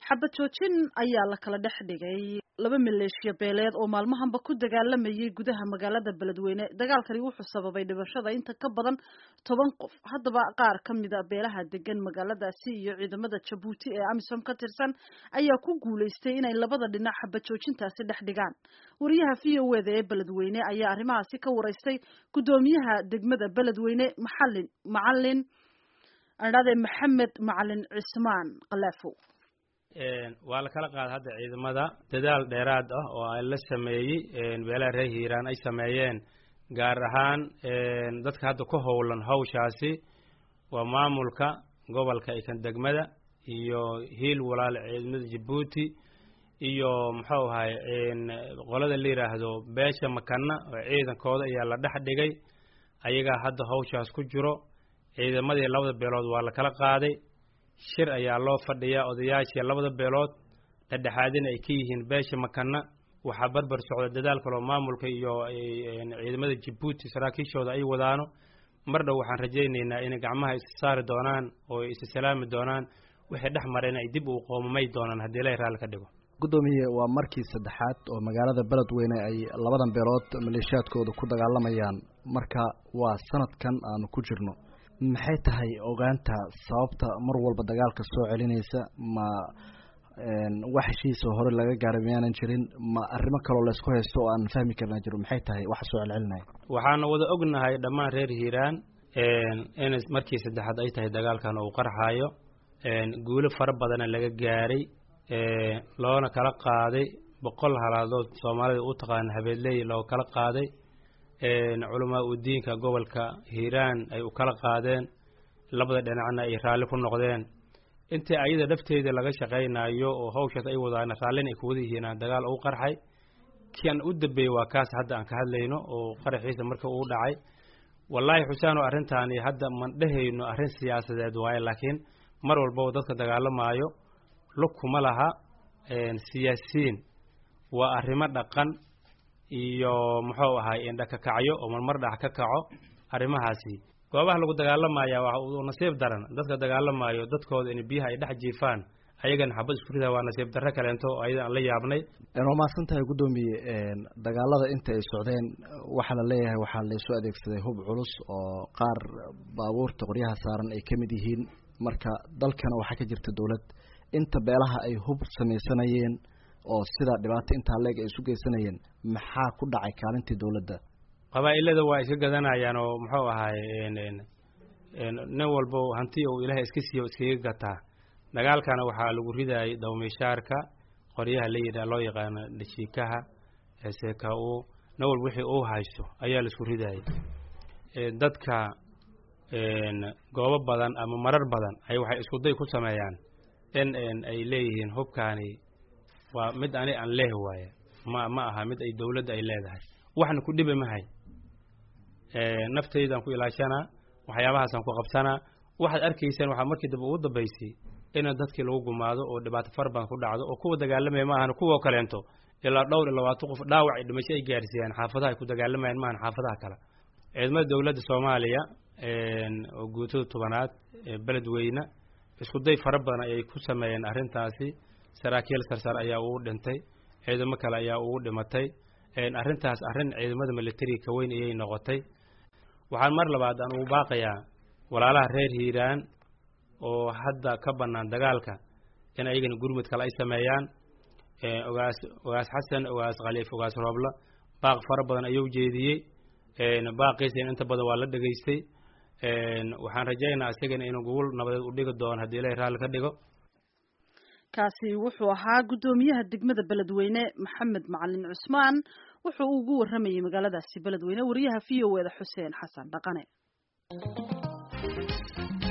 xabad joojin ayaa la kala dhex dhigay laba maleeshiya beeleed oo maalmahanba ku dagaalamayay gudaha magaalada beledweyne dagaalkani wuxuu sababay dhibashada inta ka badan toban qof haddaba qaar ka mida beelaha degan magaaladaasi iyo ciidamada jabuuti ee amisom ka tirsan ayaa ku guulaystay inay labada dhinac xabad joojintaasi dhex dhigaan wariyaha v o eda ee beledweyne ayaa arrimahaasi ka waraystay guddoomiyaha degmada beledweyne maxalin macalin adhade maxamed macalin cismaan kalaafow waa la kala qaada hadda ciidamada dadaal dheeraad ah oo ay la sameeyey beelaha reer hiiraan ay sameeyeen gaar ahaan dadka hadda ku howlan hawshaasi waa maamulka gobolka ikan degmada iyo hiil walaale ciidamada jabuuti iyo muxuu ahay qolada la yidhaahdo beesha makana oo ciidankooda ayaa la dhex dhigay ayagaa hadda hawshaas ku jiro ciidamadii labada beelood waa la kala qaaday shir ayaa loo fadhiyaa odayaashii labada beelood dhexdhexaadina ay ka yihiin beesha makana waxaa barbar socda dadaal kaloo maamulka iyo ciidamada jabuuti saraakiishooda ay wadaano mar dhow waxaan rajaynaynaa inay gacmaha isa saari doonaan oo isa salaami doonaan wixii dhex mareen ay dib uu qoomamay doonaan haddii ilahay raalli ka dhigo guddoomiye waa markii saddexaad oo magaalada beledweyne ay labadan beelood maleeshiyaadkooda ku dagaalamayaan marka waa sanadkan aanu ku jirno maxay tahay ogaanta sababta mar walba dagaalka soo celinaysa ma wax heshiisoo hore laga gaaray miyaanan jirin ma arrimo kaloo laysku haysto oo aan fahmi karna jiro maxay tahay waxa soo celcelinaya waxaana wada ognahay dhammaan reer hiiraan in markii saddexaad ay tahay dagaalkan uu qarxaayo guulo fara badana laga gaaray loona kala qaaday boqol halaadood soomaalida u taqaana habeedley loo kala qaaday culamaa u diinka gobolka hiiraan ay u kala qaadeen labada dhinacna ay raalli ku noqdeen intii ayada dhafteeda laga shaqaynayo oo hawshaas ay wadaan raallina ay kuwada yihiin dagaal uu qarxay kian u dambeeyey waa kaas hadda aan ka hadlayno oo qaraxiisa marka uu dhacay wallaahi xusaano arrintaani hadda man dhehayno arrin siyaasadeed waaye laakiin mar walbaba dadka dagaalamaayo lug kuma laha siyaasiyiin waa arrimo dhaqan iyo muxuu ahay indhakakacyo oo marmar dhax ka kaco arrimahaasi goobaha lagu dagaalamaya waa nasiib daran dadka dagaalamayo dadkooda in biyaha ay dhex jiifaan ayagana xabad isku ridaa waa nasiib darro kaleento oo ayadan aan la yaabnay waa mahadsan tahay guddoomiye dagaalada inta ay socdeen waxaa la leeyahay waxaa laysu adeegsaday hub culus oo qaar baabuurta qoryaha saaran ay ka mid yihiin marka dalkana waxaa ka jirta dowlad inta beelaha ay hub samaysanayeen oo sidaa dhibaato intaa leeg ay isu geysanayeen maxaa ku dhacay kaalintii dowladda qabaa-ilada waa iska gadanayaan oo muxuu ahay nin walbo hanti uu ilaahay iska siiyo iskaga gataa dagaalkana waxaa lagu ridayay dawmishaarka qoryaha la yidhaha loo yaqaano dhashiikaha seka u nin walba wixii uu haysto ayaa laisku ridayay dadka goobo badan ama marar badan ay waxay isku day ku sameeyaan in ay leeyihiin hubkaani waa mid ani aan leeh waaye ma ma aha mid ay dawladda ay leedahay waxna ku dhiba mahay naftaydaan ku ilaashanaa waxyaabahaasaan ku qabsanaa waxaad arkaysaan waxaa markii dambe ugu dambaysay ina dadkii lagu gumaado oo dhibaato fara badan ku dhacdo oo kuwa dagaalamaya ma ahan kuwa kaleento ilaa dhowr iyo labaatan qof dhaawac ay dhimasho ay gaarsiiyaan xaafadaha ay ku dagaalamayaan maahan xaafadaha kale ciidamada dawladda soomaaliya oo guutada tobanaad beledweyne isku day fara badan ayay ku sameeyeen arrintaasi saraakiil sarsar ayaa ugu dhintay ciidamo kale ayaa ugu dhimatay arrintaas arrin ciidamada militariga ka weyn ayay noqotay waxaan mar labaad aan ugu baaqayaa walaalaha reer hiiraan oo hadda ka bannaan dagaalka in ayagana gurmud kale ay sameeyaan ogaas ogaas xasan ogaas khaliif ogaas roobla baaq fara badan ayuu jeediyey baaqiisana inta badan waa la dhegaystay waxaan rajaynayaa isagana inuu gogol nabadeed u dhigi doono haddii ilahay raalli ka dhigo kaasi wuxuu ahaa guddoomiyaha degmada beledweyne maxamed macalin cusmaan wuxuu ugu waramayay magaaladaasi beledweyne wariyaha v o eda xuseen xasan dhaqane